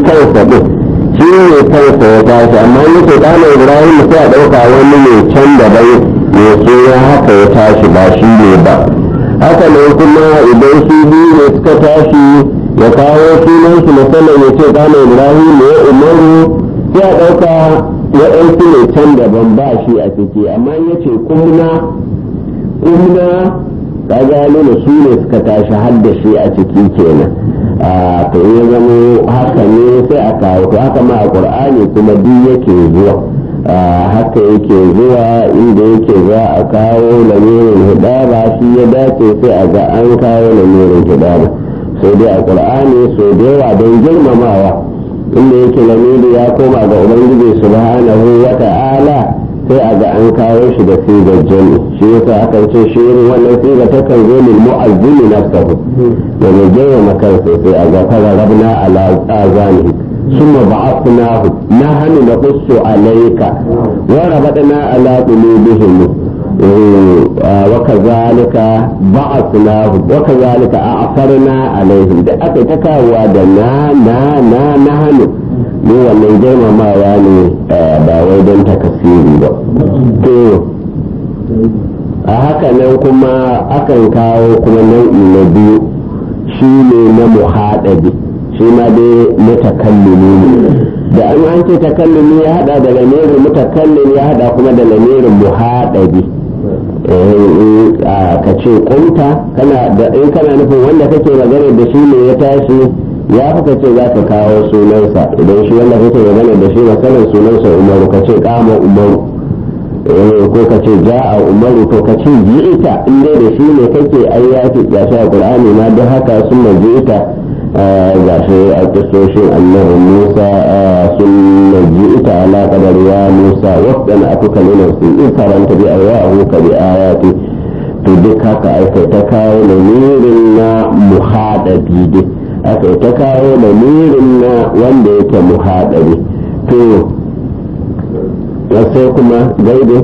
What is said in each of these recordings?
kansa ɗin shi ne kansa ya tashi amma in yake ɗana ibrahim sai a ɗauka wani ne can daban mai suna haka ya tashi ba shi ne ba haka nan kuma idan su biyu ne suka tashi ya kawo sunan su musamman ya ce ɗana ibrahim ne umaru sai a ɗauka waɗansu ne can daban ba shi a ciki amma in yace kumna kumna ka gano da su ne suka tashi har da shi a ciki kenan a to ya zama haka ne sai a kawo to haka ma a qur'ani kuma duk yake zuwa haka yake zuwa inda yake za a kawo lamirin hidaba shi ya dace sai a ga an kawo lamirin hidaba sai dai a qur'ani so da yawa don girmamawa inda yake lamiri ya koma ga ubangiji subhanahu wa ta'ala sai a ga an kawo shi da sigar jami shi yasa aka ce shi irin wannan siga ta kan zo lil mu'azzimi nafsahu da mai jawo makansa sai a ga fara rabna ala azanihi ثم بعثناه نحن نقص عليك وربطنا على قلوبهم وكذلك بعثناه وكذلك أعثرنا عليهم da aka ta kawowa da na na na na hannu mu wannan girmamawa ne ba wai don takasiri ba to a haka nan kuma akan kawo kuma nau'i na biyu shi ne na muhaɗabi shi ma dai mutakallimi ne da an an ce takallumi ya hada da lamirin mutakallim ya hada kuma da lamirin muhaɗabi ka ce kunta kana da in kana nufin wanda kake magana da shi ne ya tashi ya fi ka ce za ka kawo sunansa idan shi wanda kake magana da shi masalan sunansa umaru ka ce kama umaru ko ka ce ja'a umaru to ka ce ji'ita in dai da shi ne kake ayyaki ya sha qur'ani ma duk haka sun ji'ita ga shi a kisoshin annabi musa sun ji'ita ala qadar ya musa wasan akuka lina su in faranta bi ayahu ka bi ayati to duk haka aka ta kawo lamirin na muhadabi dai aka ta kawo lamirin na wanda yake muhadabi to sai kuma gaibe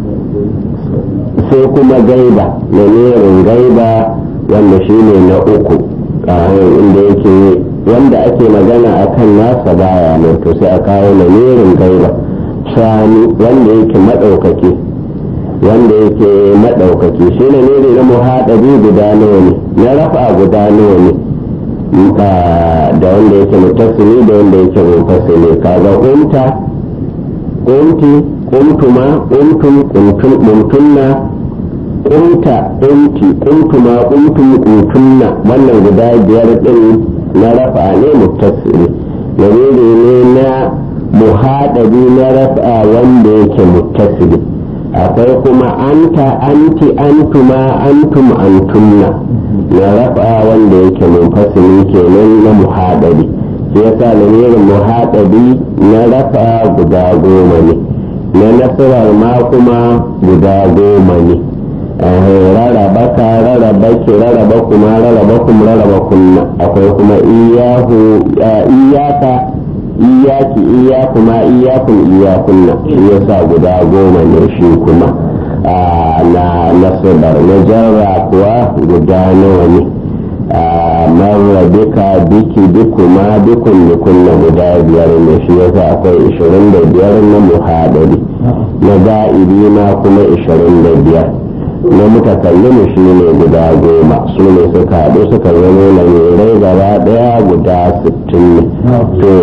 sai kuma gaiba lamirin gaiba wanda shi ne na uku inda yake wanda ake magana a kan nasa baya nan to sai a kawo lamirin gaiba shani wanda yake maɗaukaki wanda yake maɗaukaki shi ne ne na muhaɗabi guda nawa ne na rafa guda nawa ne da wanda yake mutasili da wanda yake munfasili kaga unta kunti kuntuma kuntum kuntum kuntunna kunta kunti kuntuma kuntum kuntunna wannan guda biyar din na rafa ne muttasili lamiri ne na muhadabi na rafa wanda yake muttasili akwai kuma anta anti antuma antum antunna na rafa wanda yake munfasili kenan na muhadabi shi yasa lamirin muhaɗabi na rafa guda goma ne na nasarar ma kuma guda goma ne rarraba ka rarraba ki rarraba kuma rarraba kuma rarraba kunna akwai kuma iyahu iyaka iyaki iyakuma iyakun iyakunna shi yasa guda goma ne shi kuma na nasarar na jarra kuwa guda nawa ne marra bika biki bikuma bikun kunna guda biyar ne shi yasa akwai ishirin da biyar na muhadari na ga'ibi ma kuma ishirin da biyar na mutakallimu shi ne guda goma su ne suka haɗu suka zama lamirai gaba ɗaya guda sittin ne to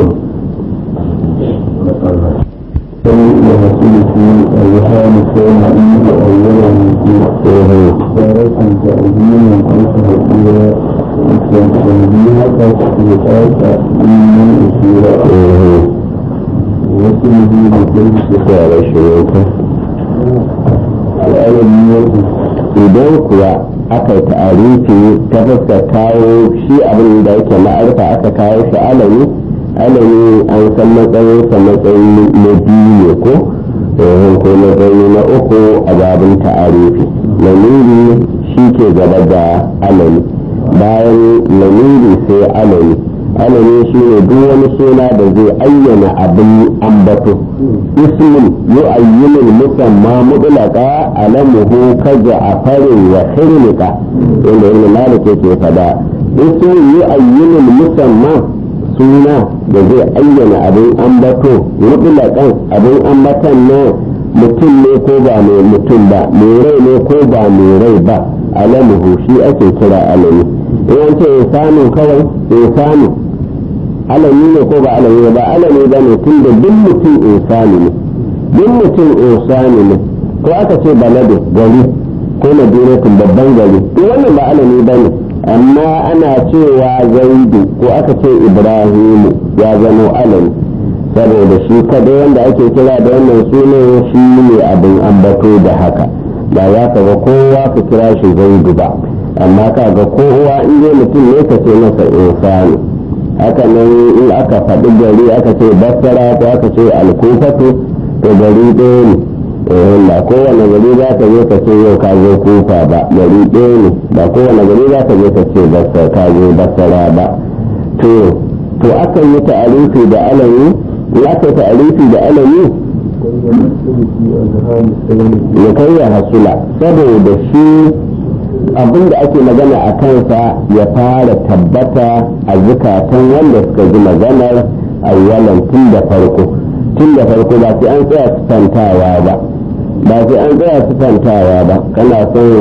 ورسوله أيهان كان عند أولا تارة تأذينا أو تهديرا تنبيهك تسبيحات من أسيرا وسله بكل tsara shirinka سؤال النية idan kuwa aka yi ta'arifi ta fuskar kawo shi abin da yake ma'arfa aka kawo shi alami alami an san matsayinsa matsayi na biyu ne ko eh, ko matsayi na uku a babin ta'arifi lamiri shi ke gaba da alami bayan lamiri sai alami alami shi ne duk wani suna da zai ayyana abin ambato ismin yu'ayyinul musamma mudlaqa alamuhu kaza afarin wa khirnika inda ibn malik yake fada ismin yu'ayyinul musamma suna da zai ayyana abin ambato mutlaƙan abin ambatan na mutum ne ko ba mai mutum ba mai rai ne ko ba mai rai ba alamuhu shi ake kira alami in ce insanu kawai insanu alami ne ko ba alami ba alami ba ne tun da duk mutum insani ne duk mutum insani ne ko aka ce balade gari ko madinatin babban gari duk wannan ba alami ba ne amma ana cewa zaidu ko aka ce ibrahimu ya zama alami saboda shi kadai wanda ake kira da wannan sunan shi ne abin ambato da haka ba za ka ga kowa ka kira shi zaidu ba amma ka ga kowa in je mutum ne ka ce masa insani haka nan in aka faɗi gari aka ce basara ko aka ce alkufatu to gari ɗaya ne ba kowane gari za ka je ka ce yau ka zo kufa ba gari ɗaya ne ba kowane gari za ka je ka ce ka zo basara ba to to akan yi ta'arifi da alami in aka yi ta'arifi da alami ya kai ya hasula saboda shi abin da ake magana a kansa ya fara tabbata a zukatan wanda suka ji maganar awwalan tun da farko tun da farko ba sai an tsaya sifantawa ba ba sai an tsaya sifantawa ba kana son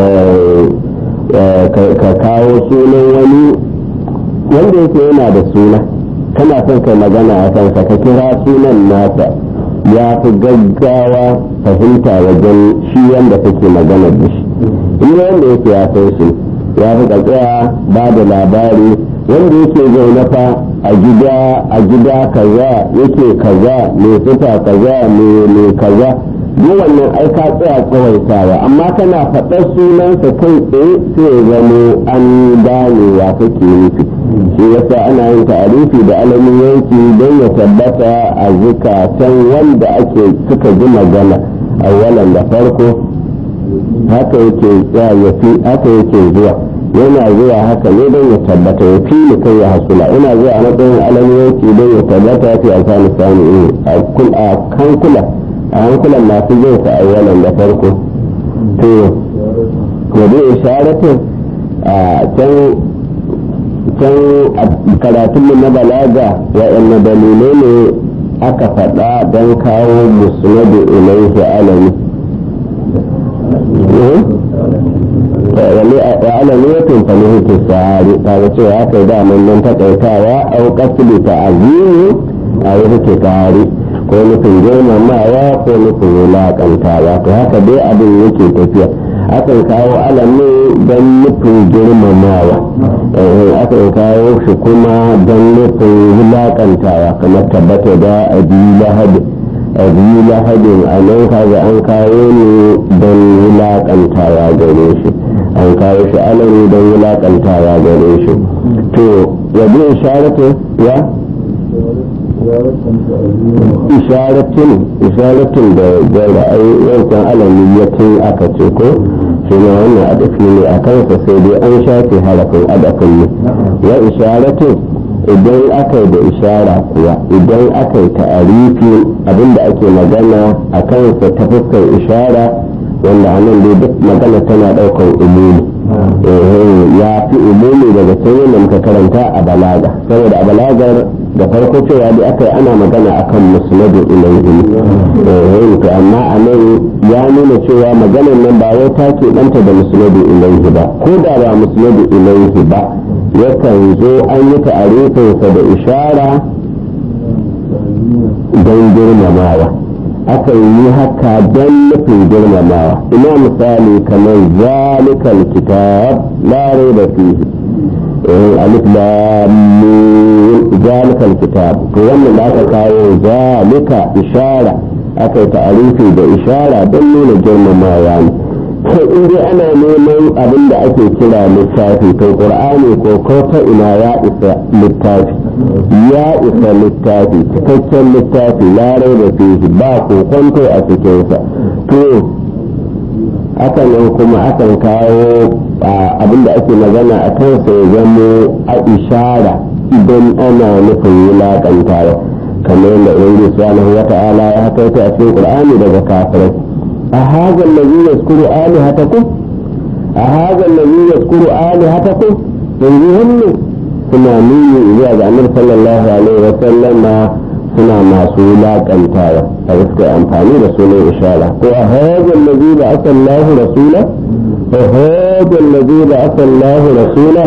ka kawo sunan wani wanda yake yana da suna kana son kai magana a kansa ka kira sunan nasa ya fi gaggawa fahimta wajen shi wanda kake magana da shi in wanda yake ya san shi ya fi tsaya ba da labari wanda yake zaune fa a gida a gida kaza yake kaza mai sifa kaza mai kaza duk wannan ai ka tsaya tsawaitawa amma kana faɗar sunansa kai tsaye sai ya zamo an gane ya kake nufi shi yasa ana yin ta'arifi da alamin yanki don ya tabbata a zukatan wanda ake suka ji magana a walan da farko haka yake ya fi haka yake zuwa yana zuwa haka ne don ya tabbata ya fi ni kai ya hasula ina zuwa a matsayin alamin yanki don ya tabbata ya fi alfanu sani a kankula a hankulan masu zai ta awwalan da farko to gobe isharatin a can can karatun na balaga waɗanne dalilai ne aka faɗa don kawo musnadu ilaihi alami wa alamiyatun falihitin sahari ta cewa aka yi daman nan takaitawa au kasili ta azimi a yi tare ko nufin girmamawa ko nufin wulaƙantawa to haka dai abin yake tafiya akan kawo alamin don nufin girmamawa akan kawo shi kuma don nufin wulaƙantawa kamar tabbata da abi lahadi abi lahadin a nan kaga an kawo ne don wulaƙantawa gare shi an kawo shi alami don wulaƙantawa gare shi to yabi isharatu ya isharatin isharatin da da ra'ayi yankan alamiyatin aka ce ko shi ne wannan adafi ne a kansa sai dai an shafe harafin adafin ne ya isharatin idan aka yi da ishara kuwa idan aka yi ta'arifi abinda ake magana a kansa ta fuskar ishara wanda anan dai duk magana tana ɗaukar umumi ya fi umumi daga can yadda muka karanta a balaga saboda a balagar da farko cewa dai aka yi ana magana akan musnadu ilaihi eh to amma a nan ya nuna cewa maganar nan ba wai ta ke danta da musnadu ilaihi ba ko da ba musnadu ilaihi ba yakan zo an yi ta'arifinsa da ishara don girmamawa aka yi haka don nufin girmamawa ina misali kamar zalikal kitab la raiba fihi alif lam zalikal kitab to wannan da aka kawo zalika ishara aka yi ta'arifi da ishara don nuna girmamawa ne to in dai ana neman abin da ake kira littafi to qur'ani ko ko ta ina ya isa littafi ya isa littafi cikakken littafi larai da fihi ba ko kwanto a cikinsa to haka nan kuma akan kawo abin da ake magana a kansa ya zamo a ishara idan ana nufin wulaƙantawa kamar yadda ubangiji subhanahu wa ta'ala ya hakaita a cikin qur'ani daga kafirai أهذا الذي يذكر آلهتكم أهذا الذي يذكر آلهتكم ينزهن suna nuni zuwa ga annabi sallallahu alaihi wa sallama suna masu laƙantawa a suka amfani da sunan ishara ko a hajjar lazi da aka Allah rasula a hajjar lazi da aka Allah rasula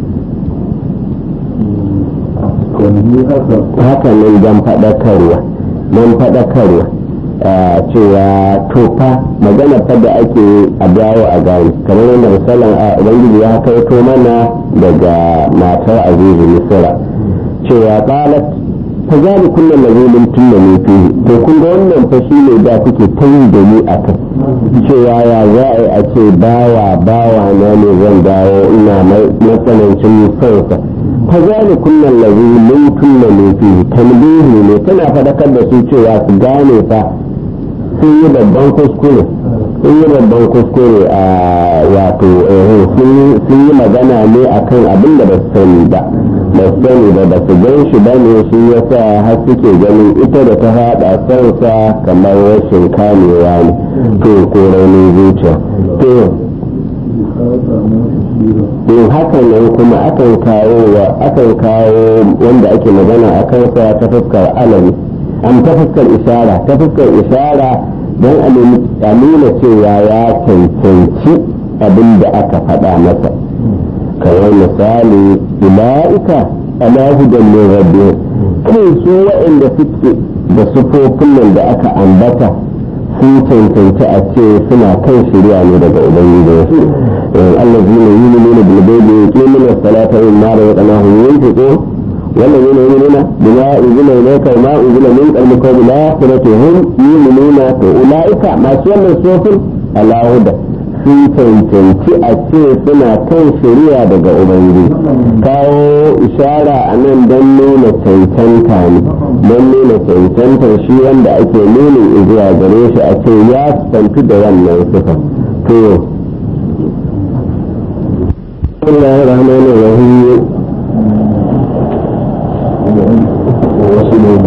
haka nan dan faɗakarwa nan faɗakarwa cewa tofa magana fa da ake a dawo a gani kamar yadda misalin a ubangiji ya kaito mana daga matar azizu misira cewa qalat fa zali kullum da zulun tunna ne fihi to kun ga wannan fa shine da kuke tayi da ni a kai cewa ya za a yi a ce bawa bawa na ne zan dawo ina matsanancin sauka fa zali kullum da zulun tunna ne fihi tambihi ne tana fadakar da su cewa su gane fa sun yi babban kuskure sun yi babban kuskure a wato sun yi magana ne akan abin da ba su sani ba ba su sani ba ba su gan shi ba ne shi ya sa har suke ganin ita da ta haɗa sansa kamar rashin kamewa ne to ko raunin zuciya to in haka nan kuma akan kawo akan kawo wanda ake magana a kansa ta fuskar alami an ta fuskar ishara ta fuskar ishara don a nuna cewa ya cancanci abin da aka faɗa masa kamar misali ula'ika ala hudan min rabbi kai su waɗanda suke da sufofin nan da aka ambata sun cancanci a ce suna kan shirya ne daga ubangiji allazina yu'minuna bil ghaibi yuqimuna as-salata wa mimma razaqnahum yunfiqun والذين يؤمنون بما أنزل إليك وما أنزل من قبلك وبالآخرة هم يؤمنون فأولئك ما شاء الصوف على هدى sun cancanci a ce suna kan shari'a daga ubangiji kawo ishara a nan don nuna cancanta ne don nuna cancanta shi wanda ake nuna zuwa gare shi a ce ya santu da wannan sufa to Allah rahman rahim wasu ne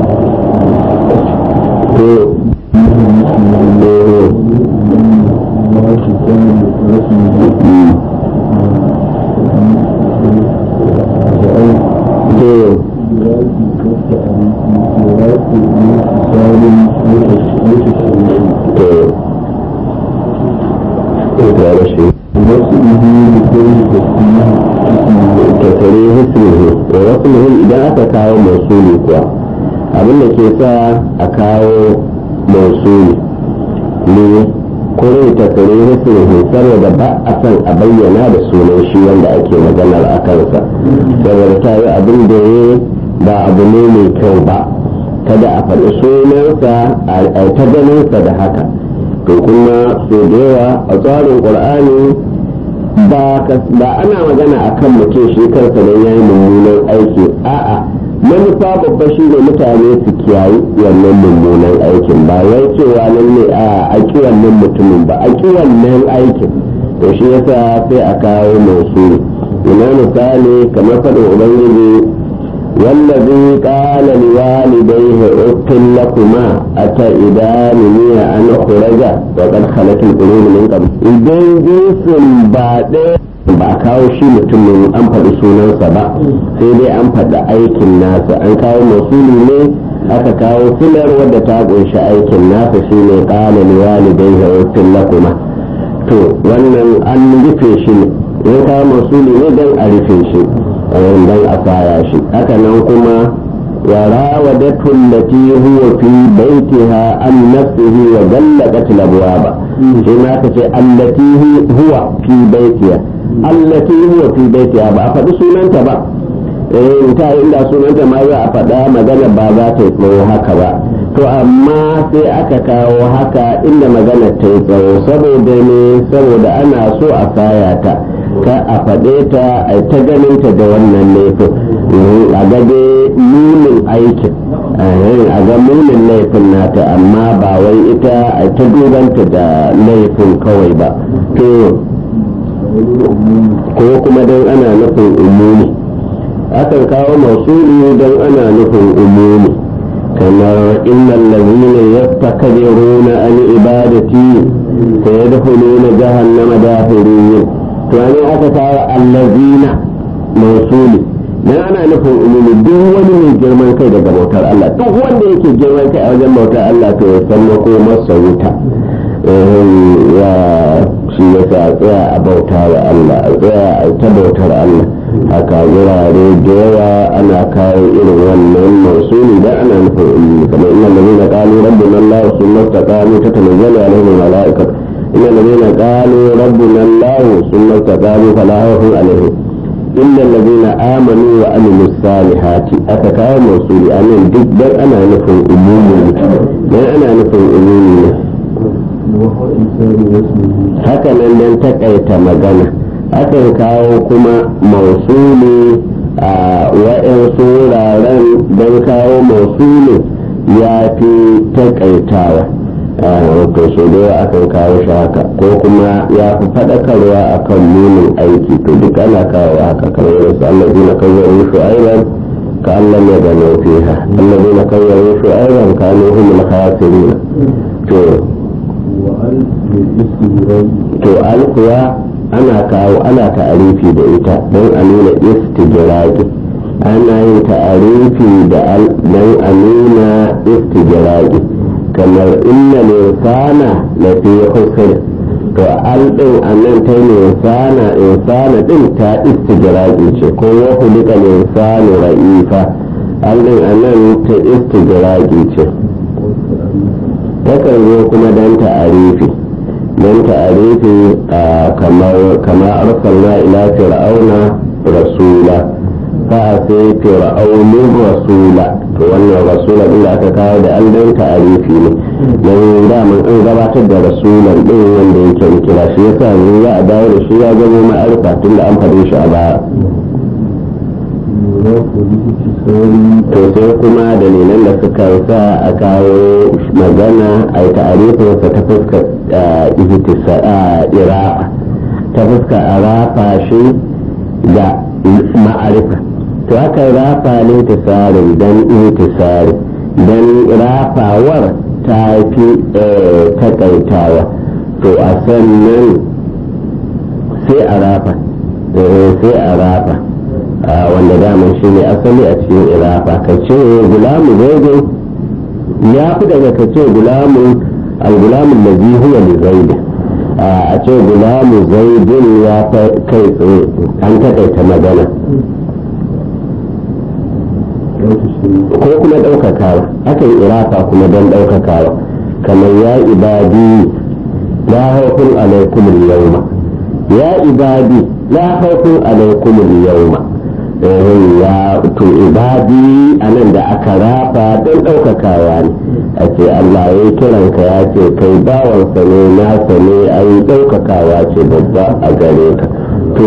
abin da ke sa a kawo mausuli ne kore ta kare hukun saboda ba a san a bayyana da sunan shi wanda ake maganar a kansa saboda ta yi abin da ya ba abu ne mai kyau ba kada a faɗi sunansa a ta ganinsa da haka to kuma so da yawa a tsarin ƙur'ani ba ana magana a kan mutum shi kansa don ya yi mummunan aiki a'a manufa babba shi ne mutane su kiyayi wannan mummunan aikin ba wai cewa nan ne a aki wannan mutumin ba aki wannan aikin to shi yasa sai a kawo masu ina misali kamar faɗin ubangiji wallazi qala liwalidayhi uffin lakuma ata'idani an khuraja wa qad khalat al-qulub min qabl idan jinsin ba ɗaya ba a kawo shi mutumin an faɗi sunansa ba sai dai an faɗi aikin nasa an kawo masuli ne aka kawo filar wadda ta ƙunshi aikin nasa shi ne ƙala ne walidai hawatun lakuma to wannan an rufe shi ne ya kawo masuli ne don a rufe shi don a fara shi haka nan kuma وراودته التي هو في بيتها عن نفسه وغلقت الابواب فيما التي هو في بيتها allati huwa fi baitiha ba a faɗi sunanta ba eh ta inda sunanta ma za a faɗa magana ba za ta yi tsawo haka ba to amma sai aka kawo haka inda magana ta yi tsawo saboda ne saboda ana so a saya ta ka a faɗe ta a ta ganinta da wannan laifin a ga dai nunin aikin a ga munin laifin nata amma ba wai ita a ta dubanta da laifin kawai ba to ko kuma don ana nufin umumi akan kawo masuli don ana nufin umumi kamar innal ladhina yastakbiruna an ibadati sayadkhuluna jahannama dakhirin to an aka kawo allazina masuli dan ana nufin umumi duk wani mai girman kai daga bautar Allah duk wanda yake girman kai a wajen bautar Allah to ya san mako masa wuta ya shi ya sa tsaya a bauta wa Allah a tsaya a ta bautar Allah haka wurare da yawa ana kawo irin wannan mausuli dan ana nufin umumi kamar inna ladina qalu rabbuna Allah summa taqamu tatanazzalu alaihim malaikatu inna ladina qalu rabbuna Allah summa taqamu fala khawfun alaihim illa alladhina amanu wa amilus salihati aka kawo mausuli anan duk dan ana nufin umumi dan ana nufin umumi ne haka nan dan takaita magana akan kawo kuma mausuli a wa'yansu wuraren don kawo mausuli ya fi takaitawa to so da akan kawo shi haka ko kuma ya fi faɗakarwa akan nunin aiki to duk ana kawo haka kamar yadda su Allah zina kawai shu'aiban ka Allah ne da fiha Allah zina kawai shu'aiban ka ne humul khasirina to to alkuwa ana kawo ana ta'arifi da ita don a nuna istijiraki ana yin ta'arifi da al don a nuna istijiraki kamar inna insana la fi khusr to al din annan ta ne insana insana din ta istijiraki ce ko wa hulika insanu ra'ifa al din annan ta istijiraki ce takan zo kuma don ta'arifi don ta'arifi kamar kama arsalna ila fir'auna rasula fa sai fir'aunin rasula to wannan rasula din da aka kawo da an don ta'arifi ne don daman an gabatar da rasulan din wanda yake kira shi yasa yanzu za a dawo da shi ya zama ma'arifa tun da an faɗe shi a baya to sai kuma dalilan da suka sa a kawo magana a yi ta'arifinsa ta fuskar irafa ta fuskar a rafa shi da ma'arifa to aka rafa lintisarin don intisari don rafawar ta fi takaitawa to a sannan sai a rafa sai a rafa wanda daman shi ne asali a cikin irafa ka ce gulamu zaidin ya fi daga ka ce gulamu al-gulamu lazi huwa li zaidin a ce gulamu zaidin ya kai tsaye an takaita magana ko kuma ɗaukakawa aka yi irafa kuma don ɗaukakawa kamar ya ibadi la haufin alaikumul yauma ya ibadi la haufin alaikumul yauma ya to ibadi a nan da aka rafa don ɗaukakawa ne a ce Allah ya kiranka ya ce kai bawansa ne nasa ne a yi ɗaukakawa ce babba a gare ka to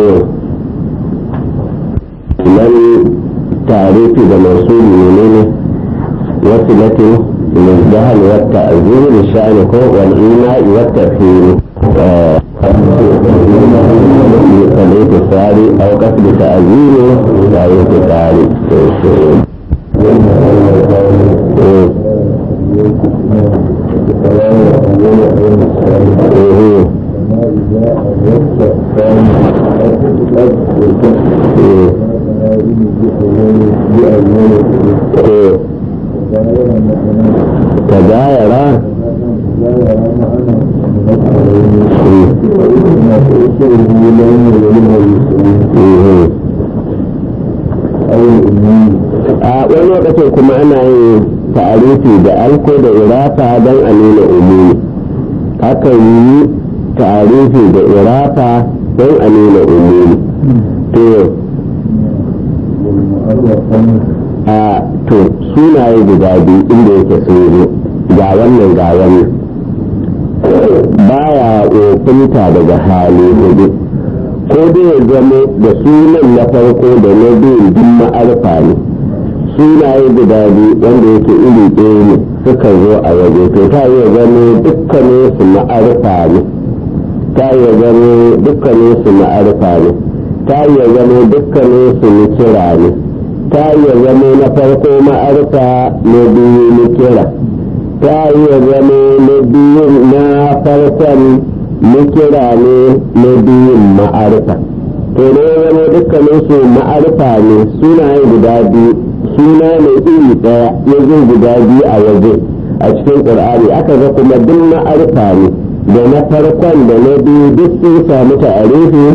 nan tarifi da masu ne ne wasu latin min jahal wata azuri sha'ani ko wal ima'i wata fili الاتصال او قصد تأذينه لا اتصال تجايرا a wani lokacin kuma ana yin ta'arifi da alko da irafa don a nuna umumi akan yi ta'arifi da irafa don a nuna umumi to a to sunaye guda biyu inda yake sun zo ga wannan ga wannan baya ofinta daga hali hudu ko dai ya zama da sunan na farko da na biyu duk ma'arfa ne sunaye guda biyu wanda yake iri ɗaya ne suka zo a waje to ta iya zama dukkanin su ma'arfa ne ta iya zama dukkanin su ma'arfa ne ta iya zama dukkanin su nikira ne ta iya zama na farko ma'arfa na biyu nikira ta iya zama na biyun na farkon nikira ne na biyun ma'arfa to da ya zama dukkanin su ma'arifa ne sunaye guda biyu suna ne iri ɗaya ya zo guda biyu a waje a cikin ƙur'ani aka ga kuma duk ma'arifa ne da na farkon da na biyu duk sun samu ta'arifi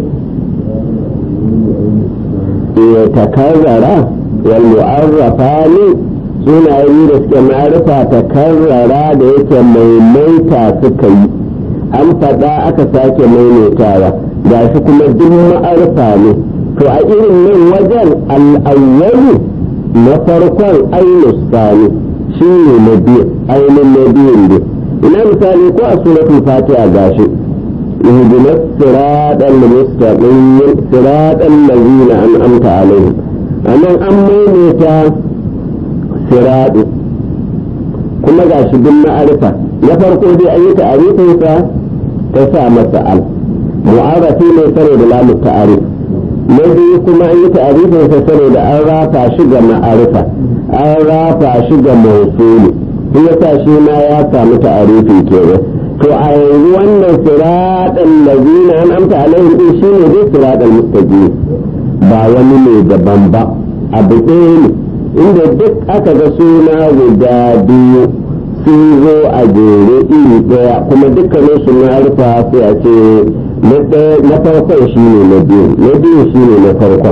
ya takarrara wal mu'arrafa ne sunaye da suke ma'arifa takarrara da yake maimaita suka yi an faɗa aka sake maimaitawa ga shi kuma duk ma'arifa ne to a irin nan wajen al'awwalu na farkon ainus sani shi ne na biyu ainihin na biyun ne ina misali ko a suratul fatiha gashi اهدنا الصراط المستقيم صراط الذين انعمت عليهم انا امينيتا صراط kuma ga shi duk ma'arifa na farko dai an yi ta'arifinsa ta sa masa al mu'arafi ne saboda lamu ta'arif na biyu kuma an yi ta'arifinsa saboda an rafa shi ga ma'arifa an rafa shi ga mausuli shi yasa shi ma ya samu ta'arifi kenan to a yanzu wannan siraɗan lazina an amsa alaihim din shine dai siraɗan mustaqim ba wani ne daban ba abu ɗaya ne inda duk aka ga suna guda biyu sun zo a jere iri ɗaya kuma dukkanin su na rufa sai a ce na farkon shine na biyu na biyu shine na farkon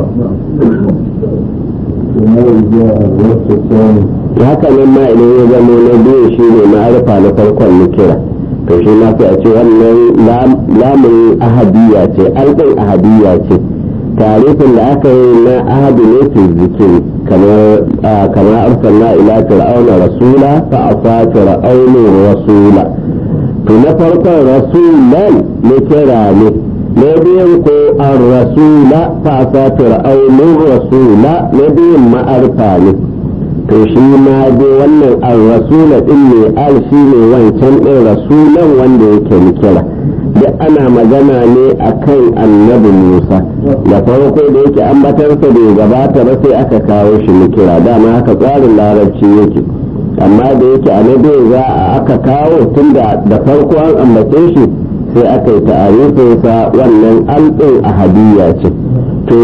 haka nan ma idan ya zama na biyu shine ma'arifa na farkon na kira to shi ma sai a ce wannan lamun ahadiyya ce alɗin ahadiyya ce tarifin da aka yi na ahadu ne ke zikiri kamar arsalna ila fir'auna rasula fa asa fir'aunu rasula to na farkon rasulan ne kira ne na biyun ko an rasula fa asa fir'aunu rasula na biyun ma'arfa ne to shi ma dai wannan al-rasula din ne al shi ne wancan din rasulan wanda yake kira duk ana magana ne akan annabi Musa da farko da yake ambatarsa bai gabata ba sai aka kawo shi kira dama haka tsarin larabci yake amma da yake annabi za a aka kawo tun da da farko an ambace shi sai aka yi ta'arifinsa wannan alɗin ahadiyya ce to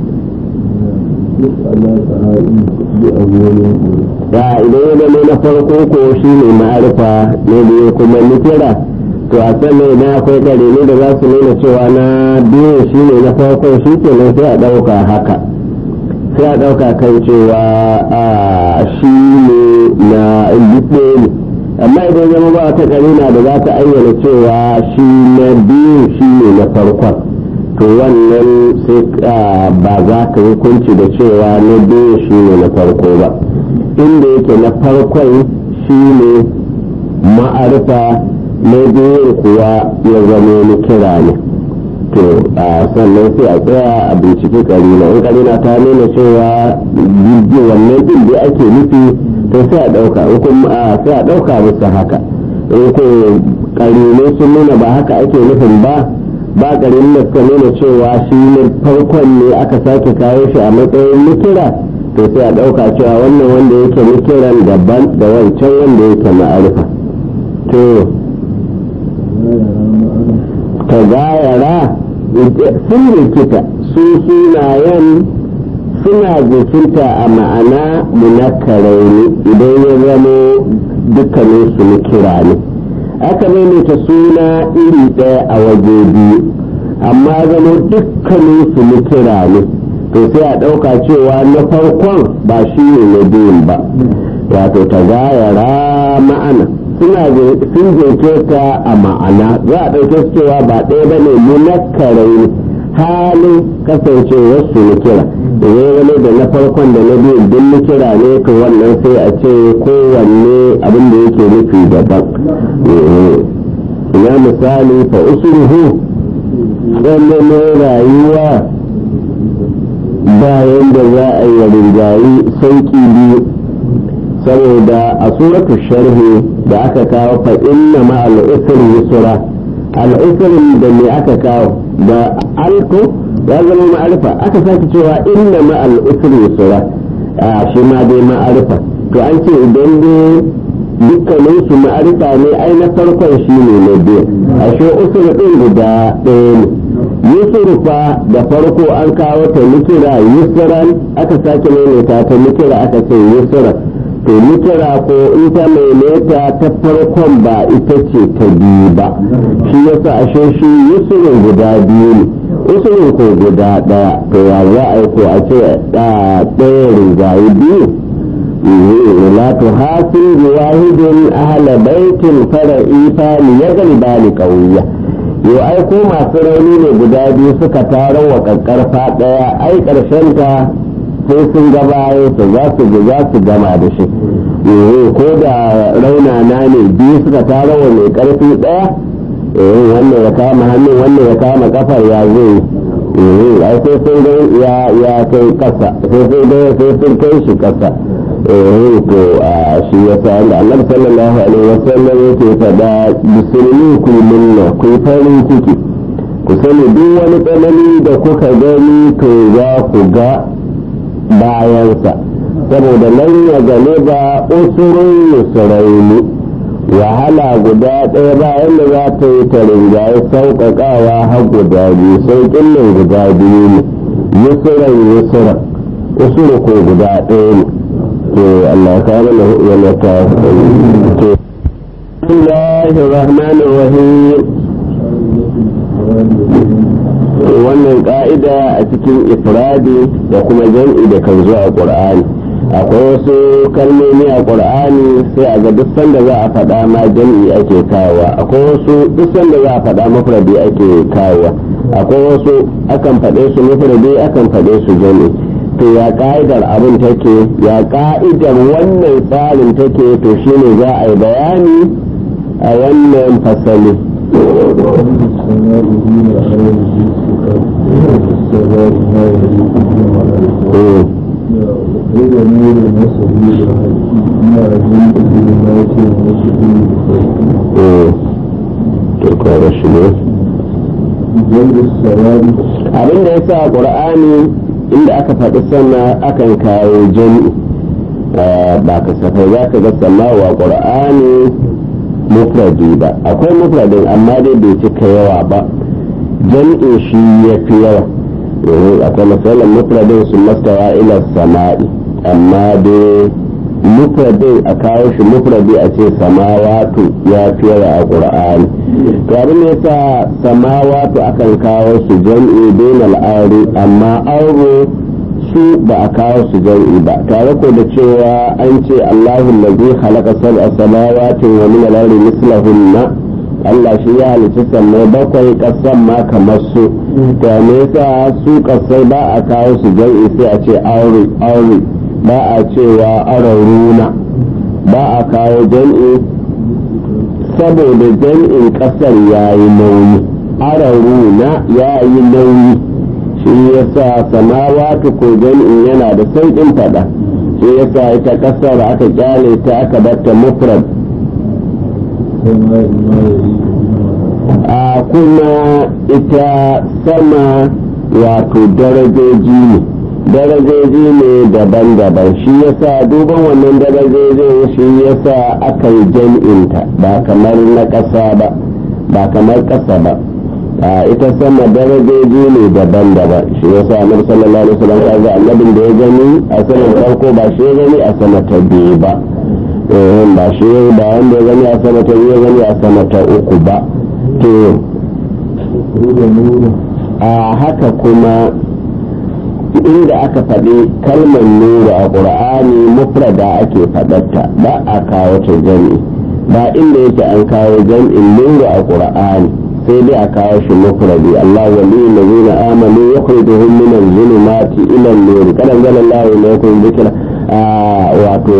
ya idan ya zama na farko ko shi ne ma'arifa ne biyu kuma nikira to a sannan idan akwai kare ne da za su nuna cewa na biyu shi ne na farko shi ke nan sai a ɗauka haka sai a ɗauka kan cewa a shi ne na ɗaya ne amma idan zama ba wata karina da za ta ayyana cewa shi na biyu shi ne na farkon to wannan sai ba za ka hukunci da cewa na biyu shi ne na farko ba inda yake na farkon shi ne ma'arifa na biyu kuwa ya zama ni kira ne to a sannan sai a tsaya a binciki karina in karina ta nuna cewa bidiyo wannan din da ake nufi to sai a ɗauka sai a ɗauka musu haka in ko karine sun nuna ba haka ake nufin ba ba garin da suka nuna cewa shi ne farkon ne aka sake kawo shi a matsayin nikira to sai a ɗauka cewa wannan wanda yake nikiran daban da wancan wanda yake ma'arifa to ta gayara sun rikita su sunayen suna jikinta a ma'ana munakarai ne idan ya zama dukkanin su nikira ne aka maimaita suna iri ɗaya a waje biyu amma zama dukkanin su nikira ne to sai a ɗauka cewa na farkon ba shi ne na biyun ba wato ta gayara ma'ana suna sun jirke ta a ma'ana za a ɗauke su cewa ba ɗaya ba ne munakkarai halin kasancewar su nikira idan wani da na farkon da na biyun duk nikira ne to wannan sai a ce kowanne abin da yake nufi daban ina misali fa usulhu wannan rayuwa bayan da za a yi rinjayi sauki biyu saboda a suratu sharhi da aka kawo fa inna ma al'usri yusra al'usrin da me aka kawo da alko ya zama ma'arifa aka sake cewa inna ma al'usri yusra shi ma dai ma'arifa to an ce idan dai dukkanin su ma'arifa ne ai na farkon shi ne na biyu a shi usri din guda ɗaya ne yusurufa da farko an kawo ta nikira yusran aka sake maimaita ta nikira aka ce yusran to nikira ko in ta maimaita ta farkon ba ita ce ta biyu ba shi yasa ashe shi yusurin guda biyu ne usulin ko guda ɗaya to ya za a yi ko a ce ɗaya rinjaye biyu la tu hasil bi wahidin ahla baitin fara'i fani ya galiba ni kauya yo ai ko masu rauni ne guda biyu suka taro wa kakkarfa ɗaya ai ƙarshen ta sai sun gabaye su za su za su gama da shi ko da raunana ne biyu suka taro wa mai ƙarfi ɗaya wannan ya kama hannun wannan ya kama kafar ya zai ai sai sun ga ya ya kai kasa sai sun ga sai sun kai shi kasa eh to a shi ya sa da Allah sallallahu alaihi wasallam yake fada musulmi ku minna ku farin ciki ku sani duk wani tsanani da kuka gani to za ku ga bayansa saboda nan ya gane ba usurun yusraini wahala guda ɗaya bayan da za ta yi ta rinjaye sauƙaƙawa har guda biyu sauƙin nan guda biyu ne yusuran yusuran usuru ko guda ɗaya ne to Allah ka mana wani ta to Bismillahir Rahmanir Rahim wannan ka'ida a cikin ifradi da kuma jam'i da kan zo a Qur'ani akwai wasu kalmomi a ƙur'ani sai a ga duk sanda za a faɗa ma jam'i ake kawowa akwai wasu duk sanda za a faɗa mafradi ake kawowa akwai wasu akan faɗe su mafradi akan faɗe su jam'i to ya ka'idar abin take ya ka'idar wannan tsarin take to shine za a yi bayani a wannan fasali غير نور وسبيل ما جنت بذات وسبيل turkwara shi ne جلد السواد abin da ya sa ƙur'ani inda aka faɗi sama akan kawo jami'i ba kasafai za ka ga samawa ƙur'ani mufradi ba akwai mufradin amma dai bai cika yawa ba jami'in shi ya fi yawa akwai misalin mufradin su mastawa ila sama'i amma dai mufradin a kawo shi mufradi a ce samawatu ya fi yawa a ƙur'ani to abin da yasa samawatu akan kawo su jam'i bain al'ari amma auro su ba a kawo su jam'i ba tare ko da cewa an ce Allahu allazi khalaqa sab'a samawati wa min al-ardi mislahunna Allah shi ya halicci sammai bakwai kasan ma kamar su to me yasa su kasai ba a kawo su jam'i sai a ce aure aure ba a cewa araruna ba a kawo jam'i saboda jam'in kasar ya yi nauyi araruna ya yi nauyi shi yasa samawatu ko jam'in yana da sauƙin fada shi yasa ita kasar aka kyale ta aka batta mufrad وما ما يلي a kuma ita sama wato darajoji ne darajoji ne daban-daban shi yasa duban wannan darajojin shi yasa aka yi jam'inta ba kamar na ƙasa ba ba kamar ƙasa ba a ita sama darajoji ne daban-daban shi yasa annabi sallallahu alaihi wasallam ya ga annabin da ya gani a saman farko ba shi ya gani a sama ta biyu ba eh ba shi ba wanda ya gani a sama ta biyu ya gani a sama ta uku ba to خروج نور a haka kuma inda aka faɗi kalmar nuru a ƙur'ani mufrada ake faɗarta ba a kawo ta jami'i ba inda yake an kawo jami'in nuru a ƙur'ani sai dai a kawo shi mufradi Allah wali allazina amanu yukhrijuhum min az-zulumati ila an-nur kada zalla Allah ilaykum dhikra wato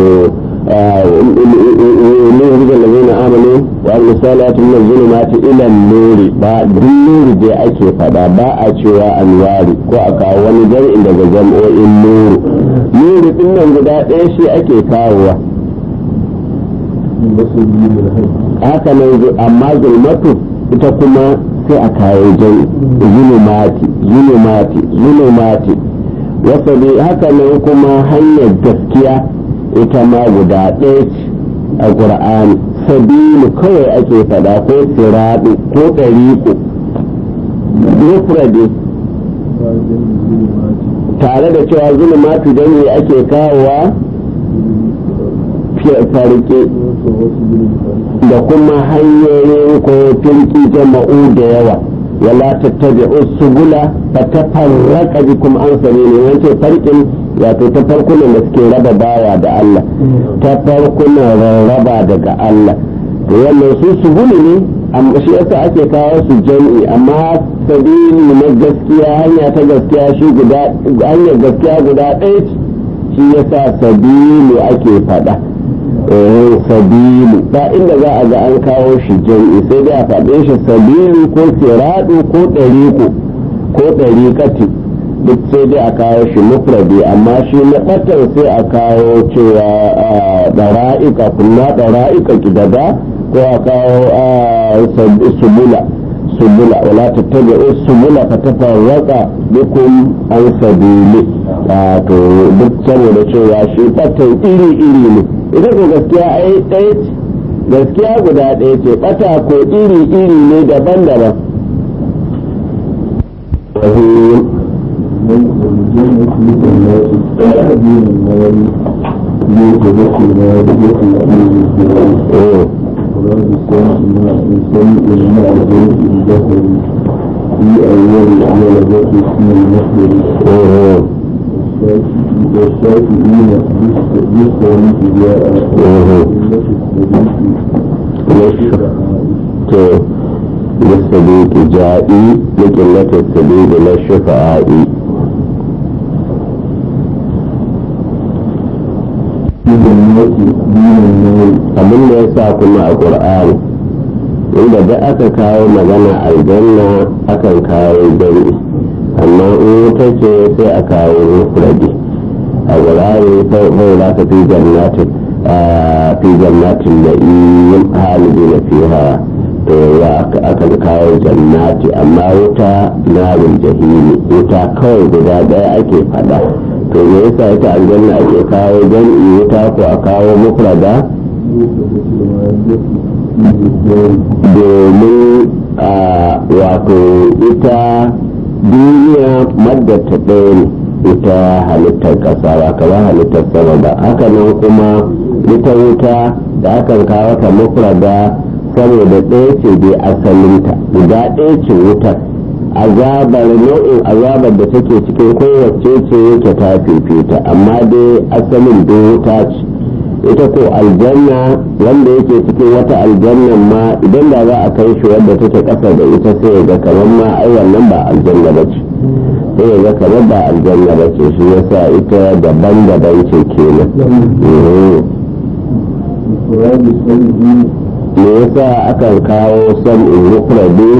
ليخرج الذين آمنوا وعملوا الصالحات من الظلمات إلى النور با النور دي أكي فدا با أشوا أنوار ko a kawo wani jami'in daga jam'o'in nuru nuru din nan guda ɗaya shi ake kawowa وسبيل الحق haka nan amma zulmatu ita kuma sai a kawo jami'i zulumati zulumati zulumati wasa haka nan kuma hanyar gaskiya ita ma guda ɗaya ce a ƙur'ani sabilu kawai ake faɗa ko siraɗu ko ɗariƙo mufradi tare da cewa zulumatu jami'i ake kawowa farke da kuma hanyoyin ko firki jama'u da yawa wala tattabi'u subula fatafarraqa bikum an sabili wance farkin wato ta farkunan da suke raba bawa da Allah ta farkunan rarraba daga Allah to wannan su subuli ne amma shi yasa ake kawo su jami'i amma sabili na gaskiya hanya ta gaskiya shi guda hanyar gaskiya guda ɗaya shi yasa sabilu ake faɗa sabilu ba inda za a ga an kawo shi jam'i sai dai a faɗe shi sabilu ko siradu ko ɗariku ko ɗariƙati duk sai dai a kawo shi mufradi amma shi na ɓatar sai a kawo cewa ɗara'ika kuma ɗara'ika gidada ko a kawo subula subula wala tattabi'u subula fa tafarraqa bikum an sabili to duk saboda cewa shi ɓatan iri iri ne ita ko gaskiya ai ɗaya ce gaskiya guda ɗaya ce ɓata ko iri iri ne daban-daban في أول ولدت اسم المصدر والشافعين يستوي جاء للصديق جائي لقلة السبيل للشفعاء abin da ya sa kuma a ƙur'ani inda da aka kawo magana aljanna akan kawo jami'i amma in wuta ce sai a kawo mufradi a wurare sai za ka fi jannatin fi jannatin da yin halibi na fiha to ya aka kawo jannati amma wuta narin jahili wuta kawai guda daya ake fada to me yasa ita aljanna ake kawo jam'i wuta ko a kawo mufrada domin wato ita duniya maddata ɗaya ne ita halittar ƙasa ba kamar halittar sama ba haka nan kuma ita wuta da akan kawo ta mufrada saboda ɗaya ce dai asalinta guda ɗaya ce wutar azabar nau'in azabar da take cikin kowace ce yake ta fifita amma dai asalin dai wuta ce ita ko aljanna wanda yake cikin wata aljannan ma idan da za a kai shi wadda take ƙasa da ita sai ya ga kamar ma ai wannan ba aljanna ba ce sai ya ga kamar ba aljanna ba ce shi yasa ita daban-daban ce kenan me yasa akan kawo sam'in mufradi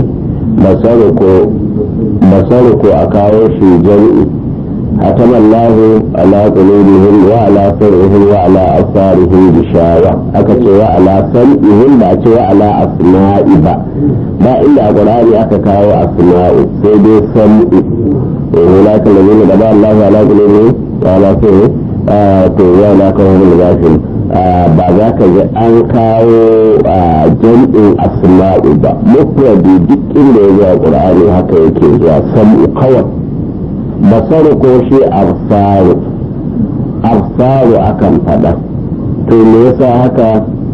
basaru ko a kawo shi jami'i hatama Allah ala qulubihim wa ala sam'ihim wa ala absarihim bishawa aka ce wa ala sam'ihim ba ce wa ala asma'i ba ba inda a Qur'ani aka kawo asma'u sai dai sam'u ولكن الذين بدأ الله على قلوبهم وعلى سمعهم to ya na kawo da zafin ba za ka ji an kawo jam'in asma'u ba mufradi duk inda ya zuwa qur'ani haka yake zuwa sam'u kawai basaru ko shi arsaru arsaru akan fada to me yasa haka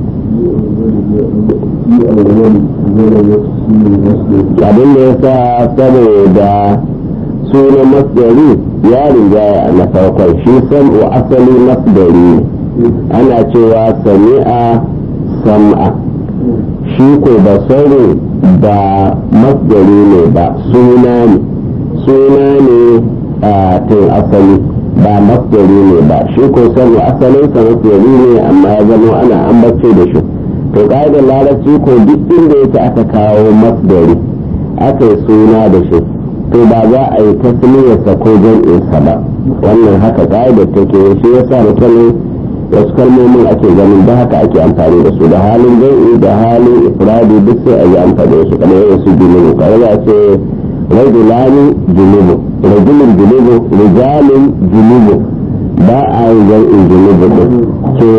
abin da yasa saboda sunan masdari ya rinjaya na farkon shi sam'u asali masdari ne ana cewa sami'a sam'a shi ko basaru ba masdari ne ba suna ne suna ne a tun asali ba masdari ne ba shi ko sam'u asalin sa masdari ne amma ya zama ana ambace da shi to ƙa'idar larabci ko duk inda yake aka kawo masdari aka yi suna da shi to ba za a yi tasmiyarsa ko jam'insa ba wannan haka ka'idar take shi yasa da kalin wasu kalmomin ake ganin da haka ake amfani da su da halin jam'i da halin ifradi duk sai a yi amfani da su kamar yin su junubu kare za a ce rajulani junubu rajulun junubu rijalin junubu ba a yi jam'in junubu din ce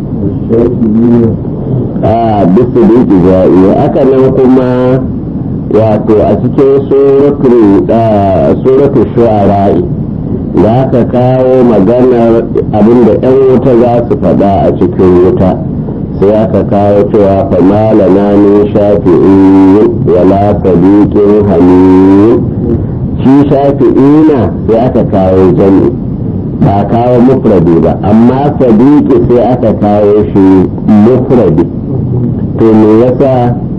a bisa da yake ja'i haka nan kuma wato a cikin suratul shu'ara'i za ka kawo maganar abinda 'yan wuta za su faɗa a cikin wuta sai aka kawo cewa famala na ni shafi'i wala sadiqin hamid shi shafi'ina sai aka kawo jami ba kawo mufradi ba amma sadiqi sai aka kawo shi mufradi to me yasa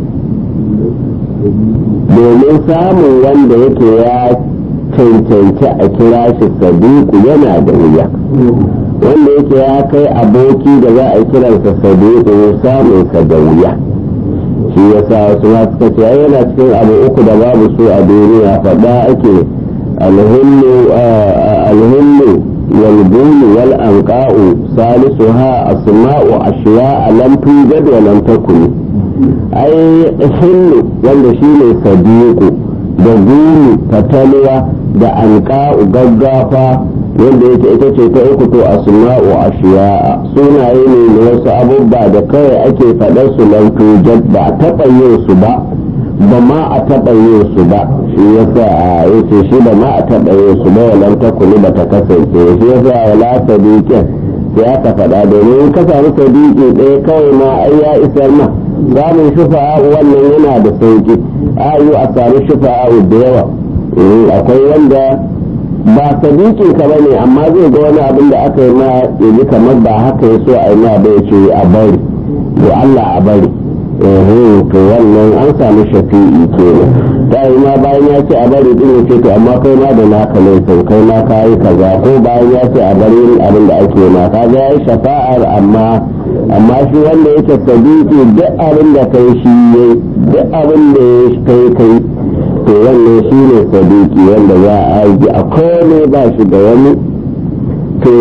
domin samun wanda yake ya cancanci a kira shi sadiku yana da wuya wanda yake ya kai aboki da za a kiransa sadiku samun sa da wuya shi yasa wasu ma suka ce ai yana cikin abu uku da babu su a duniya faɗa ake alhullu alhullu والبول والأنقاء ثالثها أسماء أشياء لم توجد ولم تكن أي حل wanda shi ne sadiku da gulu fatalwa da anqa'u gaggafa wanda yake ita ce ta uku to asma'u ashiya'a sunaye ne na wasu abubba da kawai ake faɗar su lam tujad ba a taɓa yin su ba ba ma a taɓa yin su ba shi yasa a yace shi ba ma a taɓa yin su ba walam takuni ba ta kasance shi yasa wala sadiqin sai aka faɗa domin ka samu sadiqi ɗaya kawai ma ai ya isar ma samun shufa'a wannan yana da sauki ayu a samu shufa'a da yawa akwai wanda ba sadiqin ka bane amma zai ga wani abin da aka yi ma yaji kamar ba haka ya so a yi ma ba ya ce a bari to Allah a bari to wannan an samu shafi'i kenan ta yi ma bayan ya ce a bari din ya ce to amma kai ma da naka laifin kai ma ka yi kaza ko bayan ya ce a bari abin da ake ma ka ga ya shafa'ar amma amma shi wanda yake sadiki duk abin da kai shi ya duk abin da ya kai kai to wannan shi ne sadiki wanda za a yi a kome ba shi da wani to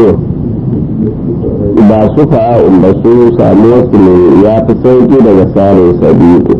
ba su fa'a'un ba su samu wasu ne ya fi sauki daga samun sadiki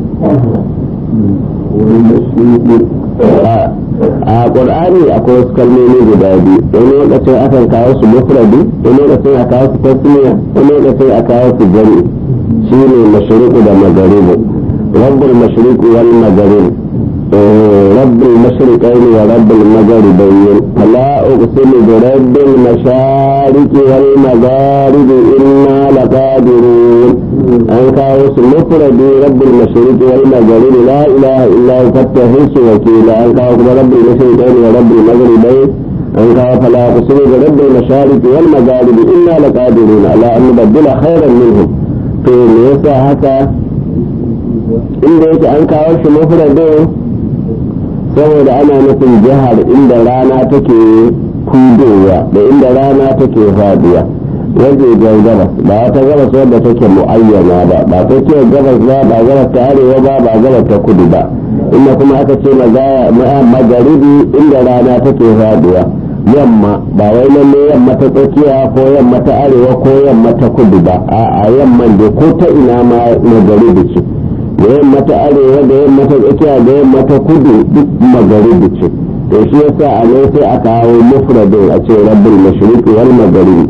a ƙur'ani akwai wasu kalmomi guda biyu wani lokacin akan kawo su mufradi wani lokacin a kawo su tasmiya wani lokacin a kawo su jami shi ne mashriqu da magaribu rabbul mashriqu wal magaribu رب المشرقين ورب المغربين فلا أقسم برب المشارق والمغارب إنا لقادرون أن كاوس مفرد رب المشرق والمغرب لا إله إلا هو فاتخذ وكيلا أن كاوس رب المشرقين ورب المغربين أن كاوس فلا أقسم برب المشارق والمغارب إنا لقادرون على أن نبدل خيرا منهم في ليس هكا إن ليس أن كاوس مفرد saboda ana nufin jihar inda rana take kudowa da inda rana take faduwa wajen gabas ba wata gabas wadda take mu'ayyana ba ba ta ce gabas ba ba gabas ta arewa ba ba gabas ta kudu ba inda kuma aka ce magaribi inda rana take faduwa yamma ba wai lalle yamma ta tsakiya ko yamma ta arewa ko yamma ta kudu ba a yamman da ko ta ina ma magaribi ce da yamma ta arewa da yamma ta tsakiya da yamma ta kudu duk magaribi ce to shi yasa a nan sai a kawo mufradin a ce rabbul mashriqi wal magharibi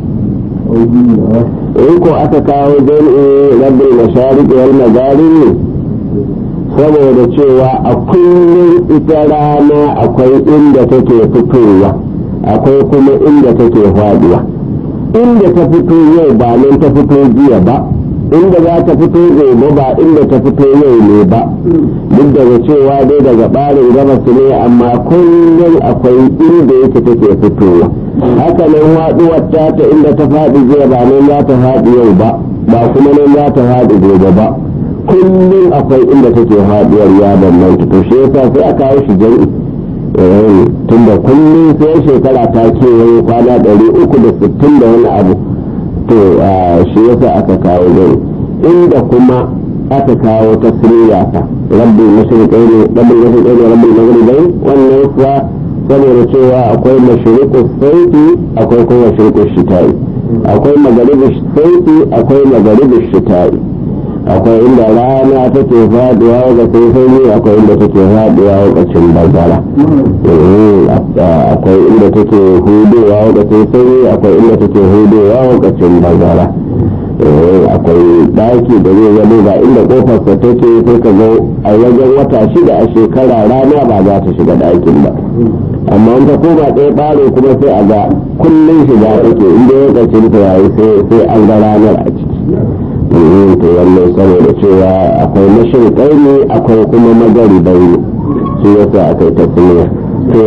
in ko aka kawo jami'i rabbul mashariqi wal magharibi saboda cewa a kullum ita rana akwai inda take fitowa akwai kuma inda take faduwa inda ta fito yau ba nan ta fito jiya ba inda za ta fito gobe ba inda ta fito yau ne ba duk daga cewa dai daga ɓarin gabas ne amma kullum akwai inda yake take fitowa haka nan haɗuwar ta ta inda ta faɗi jiya ba nan za ta faɗi yau ba ba kuma nan za ta faɗi gobe ba kullum akwai inda take faɗuwar ya bambanta to shi yasa sai a kawo shi jami'i tunda kullum sai shekara ta kewaye kwana ɗari uku da sittin da wani abu to shi yasa aka kawo dai inda kuma aka kawo tasiriya ta rabbi mashriqaini rabbi mashriqaini rabbi maghribain wannan kuwa saboda cewa akwai mashriqu saiti akwai kuma mashriqu shitai akwai magharibu saiti akwai magharibu shitai akwai inda rana take faduwa lokacin sanyi akwai inda take faduwa lokacin bazara akwai inda take hudowa lokacin sanyi akwai inda take hudowa lokacin bazara akwai daki da zai zama ga inda kofar sa take sai ka zo a wajen wata shida a shekara rana ba za ta shiga dakin ba amma in ta koma ɗaya ɓare kuma sai a ga kullum shiga take inda ya kacin ta yayi sai an ga ranar a ciki to wannan saboda cewa akwai mashirƙai ne akwai kuma magari bai su yasa aka yi tafiya to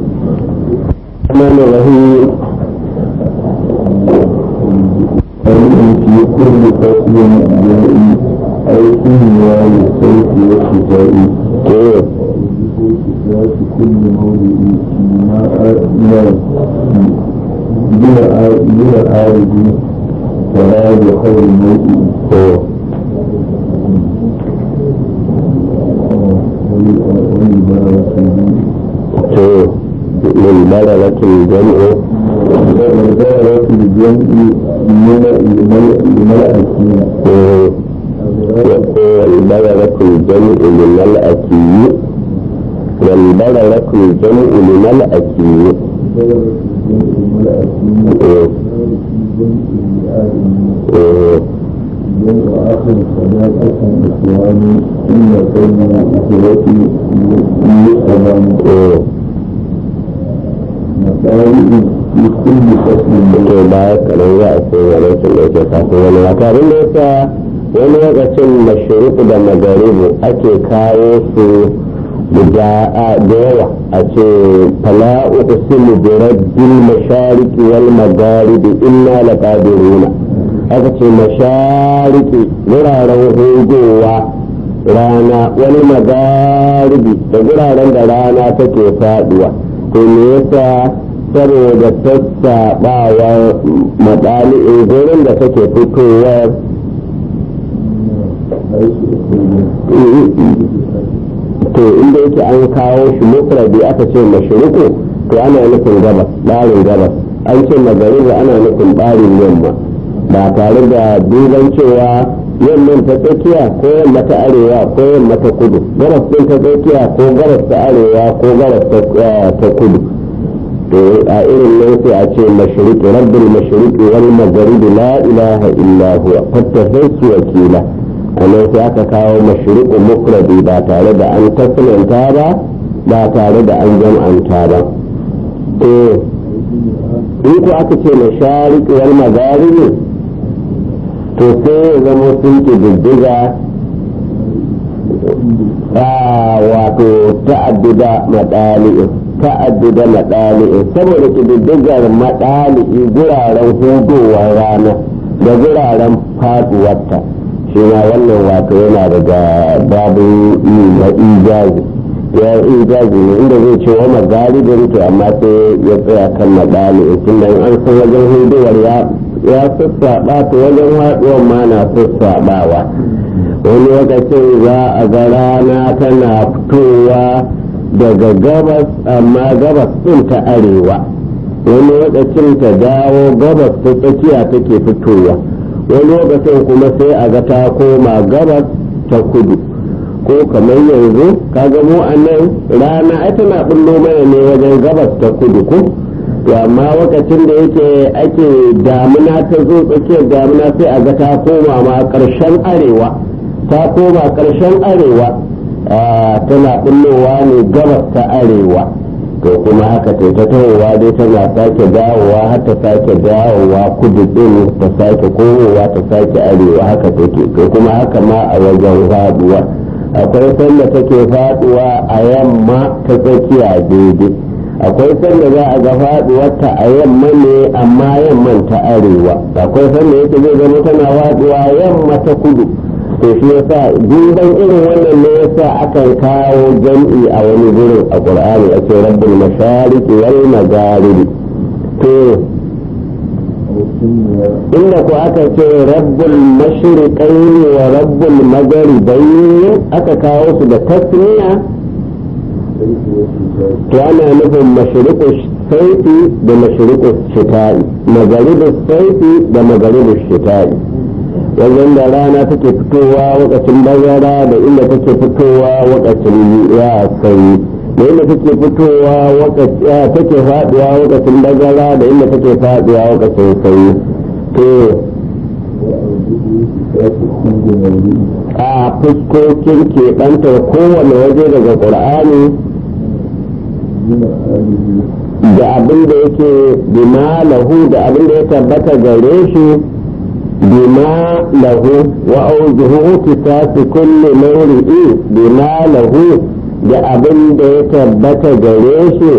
mana rahim في كل فصل جائي أي كنيا للصيف والشتاء to ذات كل موضع ماء بلا بلا عارض فلا بخير موضع to to min bararatin jam'u والدائرة الجمع لملأكين والبررة الجمع لملأكي والبررة الجمع لملأكي جمع آخر صداقة إخواني إن كان إخوتي يسلم مسائل في كل فصل to baya kanan za a sai wani sun da ke kafin wani wata abin da yasa wani lokacin mashruku da magaribu ake kawo su guda a da yawa a ce fala uqsimu bi rabbil mashariqi wal magharibi inna laqadiruna aka ce mashariki wuraren hugowa rana wani magaribi da wuraren da rana take faduwa to me yasa saboda sassaɓawar matsali'in gurin da take fitowar to inda yake an kawo shi mufradi aka ce mashruku to ana nufin gabas ɓarin gabas an ce magariba ana nufin ɓarin yamma ba tare da duban cewa yamman ta tsakiya ko yamma ta arewa ko yamma ta kudu gabas ɗin ta tsakiya ko gabas ta arewa ko gabas ta kudu to a irin nan sai a ce mashriqi rabbul mashriqi wal maghribi la ilaha illa huwa fattahisu wakila anan sai aka kawo mashriqu mufradi ba tare da an tasnanta ba ba tare da an jam'anta ba to in ko aka ce mashariqi wal magharibi to sai ya zama sun ke diddiga wato ta'addida madali'in ta'addida madali'in saboda kididdigar madali'i guraren hudowar rana da guraren faduwarta shi ma wannan wato yana daga babin na ijazi ya ijazi ne inda zai ce wa magalibin to amma sai ya tsaya kan madali'in tunda an san wajen hudowar ya ya sassaɓa to wajen haɗuwar ma na sassaɓawa wani lokacin za a ga rana tana fitowa daga gabas amma gabas ɗin ta arewa wani lokacin ta dawo gabas ta tsakiya take fitowa wani lokacin kuma sai a ga ta koma gabas ta kudu ko kamar yanzu kaga mu a nan rana ai tana bullo mana ne wajen gabas ta kudu ko to amma lokacin da yake ake damuna ta zo tsakiyar damuna sai a ga ta koma ma ƙarshen arewa ta koma ƙarshen arewa tana ɓullowa ne gabas ta arewa to kuma haka ta ta tahowa dai tana sake dawowa har ta sake dawowa kudu ɗin ta sake komowa ta sake arewa haka take to kuma haka ma a wajen faduwa akwai sanda take faduwa a yamma ta tsakiya daidai akwai sanda za a ga faduwarta a yamma ne amma yamman ta arewa akwai sanda yake zai zama tana faduwa yamma ta kudu to shi yasa duban irin wannan ne yasa akan kawo jam'i a wani gurin a qur'ani a ce rabbul mashariqi wal magharibi to inda ko aka ce rabbul mashriqaini wa rabbul magharibaini aka kawo su da tasniya to ana nufin mashriqu saifi da mashriqu shita'i magharibu saifi da magharibu shita'i wajen da rana take fitowa wakacin bazara da inda take fitowa wakacin ya sanyi da inda take fitowa take faduwa wakacin bazara da inda take faduwa wakacin sanyi to a fuskokin keɓantar kowane waje daga ƙur'ani da abin da yake bima lahu da abin da ya tabbata gare shi bima lahu wa auzuhu tisasi kulli mawri'i bima lahu da abin da ya tabbata gare shi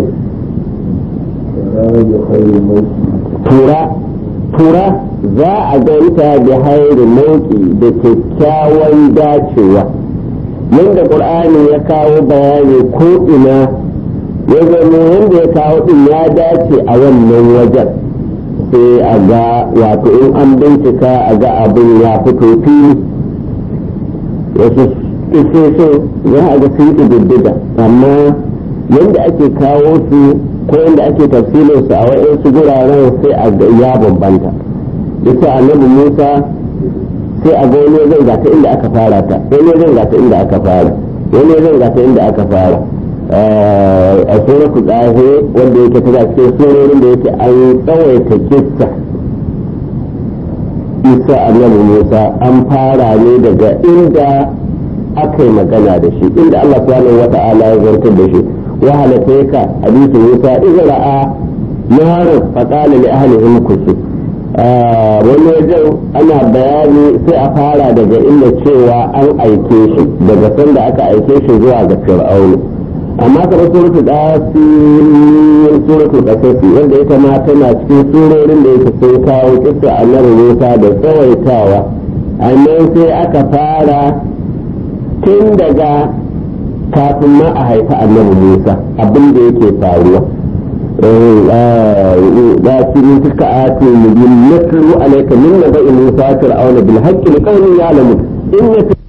tura tura za a ganta da hairu mauki da kyakkyawan dacewa yadda ƙur'ani ya kawo bayani ko ina ya zama yadda ya kawo din ya dace a wannan wajen sai a ga wato in an bincika a ga abin ya fito fili wasu isoso za a ga sun ƙididdiga amma yadda ake kawo su ko yadda ake tafsirinsu a wa'insu guraren sai a ga ya bambanta ita annabi musa sai a ga wani zai gata inda aka fara ta wani zai gata inda aka fara wani zai gata inda aka fara a suratu ɗahe wanda yake tana cikin surorin da yake an tsawaita kissa isa annabi musa an fara ne daga inda aka yi magana da shi inda allah subhanahu wa ta'ala ya zartar da shi wa halatta hadisi musa idza ra'a narin faqala li ahlihim kusu wani wajen ana bayani sai a fara daga inda cewa an aike shi daga sanda aka aike shi zuwa ga fir'aunu amma kamar suratul dasin suratul qasasi wanda ita ma tana cikin surorin da yake sun kawo kissa annabi Musa da tsawaitawa annan sai aka fara tun daga kafin ma a haifa annabi Musa abin da yake faruwa لكن تلك آتي مبين نتلو عليك من نبأ موسى فرعون بالحق لقوم يعلمون إن